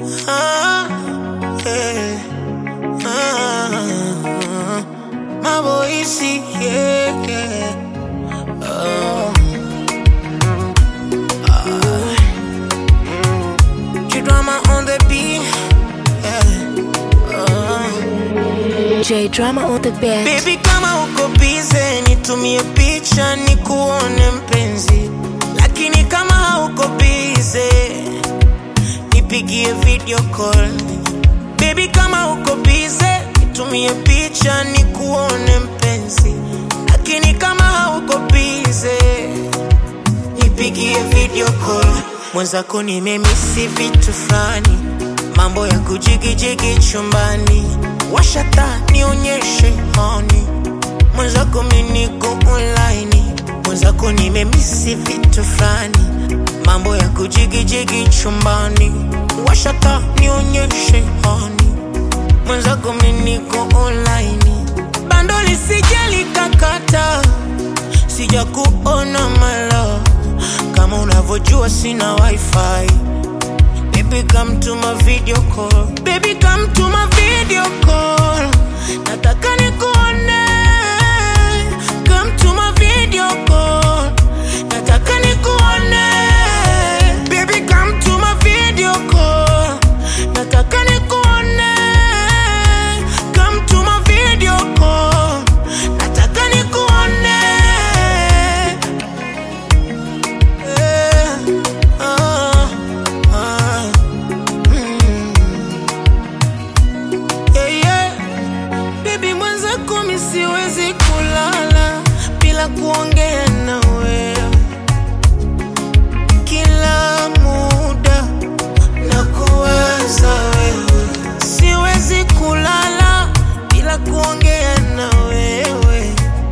Ah, yeah. Ah, my voice, yeah, yeah. Oh. Ah. G-drama on the beat, yeah. Oh. J drama on the beat. Baby kama uko bize nitumie picha nikuone mpenzi, lakini kama hauko bize nipigie video call. Baby kama uko bize nitumie picha nikuone mpenzi, lakini kama hauko bize nipigie video call. Mwenzako nimemisi vitu fulani, mambo ya kujigijigi chumbani, washata nionyeshe honi. Mwenzako mimi niko online, mwenzako nimemisi vitu fulani, mambo ya kujigijigi chumbani, washata nionyeshe honi. Mwenzako mimi niko online, bando lisije likakata sija kuona malo kama unavyojua sina wifi baby come to my video call baby come to my video call nataka nikuone come to my video call nataka nikuone baby come to my video call nataka nikuone come to my video call nataka nikuone Eh, ah, ah, mm. Yeah, yeah. Baby mwenzako mi siwezi kulala bila kuongea na wewe kila muda na kuwaza wewe siwezi kulala bila kuongea na wewe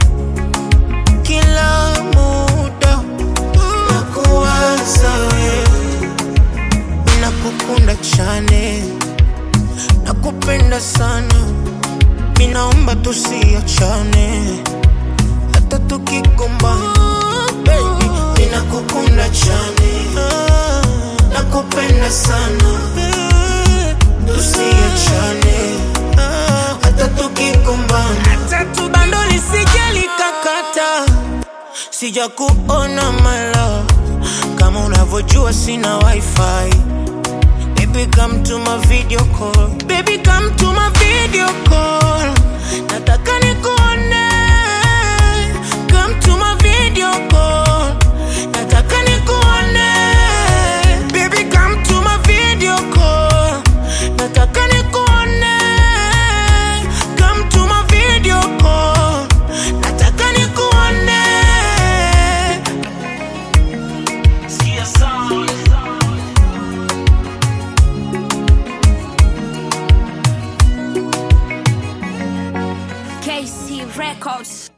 kila muda na kuwaza wewe nakukunda chane nakupenda sana minaomba tusiachane hata tukigombana baby ninakukunda chane nakupenda sana tusiachane hata tukigombana bando lisije likakata sija kuona malo kama unavyojua sina wifi Baby come to my video call Baby come to my video call Nataka nikuone Come to my video call Nataka nikuone Baby come to my video call Nataka nikuone Come to my video call Nataka nikuone KC Records.